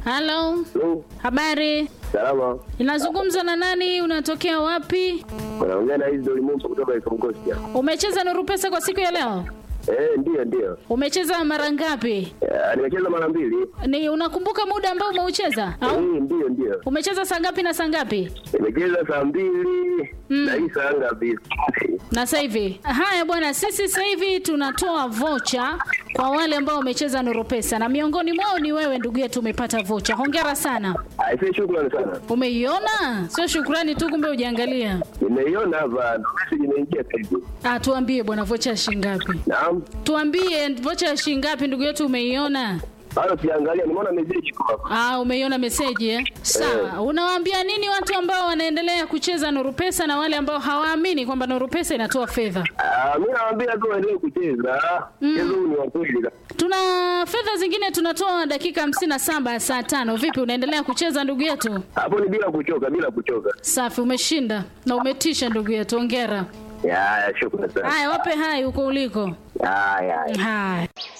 Halo, Hello. habari? Salama. Inazungumza na nani? Unatokea wapi? Unaongea na hizo limumba kutoka Ikongosia. Umecheza Nuru Pesa kwa siku ya leo? Eh, ndio ndio. Umecheza mara ngapi? Eh, nimecheza mara mbili. Ni unakumbuka muda ambao umeucheza? Eh, Au ndio ndio. umecheza saa ngapi na saa ngapi? Nimecheza saa mbili na hii saa ngapi? Na sasa hivi. Haya bwana, sisi sasa hivi tunatoa vocha kwa wale ambao wamecheza Nuru Pesa na miongoni mwao ni wewe ndugu yetu umepata vocha. Hongera sana. Aisee, shukrani sana. Umeiona? Sio shukrani tu kumbe hujaangalia. Nimeiona hapa, ndo message imeingia sasa hivi. Ah, tuambie bwana vocha ya shilingi ngapi? Naam. Tuambie vocha ya shilingi ngapi ndugu yetu umeiona? Bado siangalia, nimeona message kwa hapa. Ah, umeiona meseji eh? Sawa. Unawaambia nini watu ambao wanaendelea kucheza Nuru Pesa na wale ambao hawaamini kwamba Nuru Pesa inatoa fedha? Ah, mimi nawaambia tu waendelee kucheza. Mchezo huu ni wa kweli. Tuna fedha zingine tunatoa dakika hamsini na saba ya saa tano. Vipi, unaendelea kucheza ndugu yetu? Hapo ni bila kuchoka, bila kuchoka. Safi, umeshinda na umetisha ndugu yetu, hongera. Ya, ya, shukrani sana. Haya, wape hai huko uliko. Ya, ya. Haya.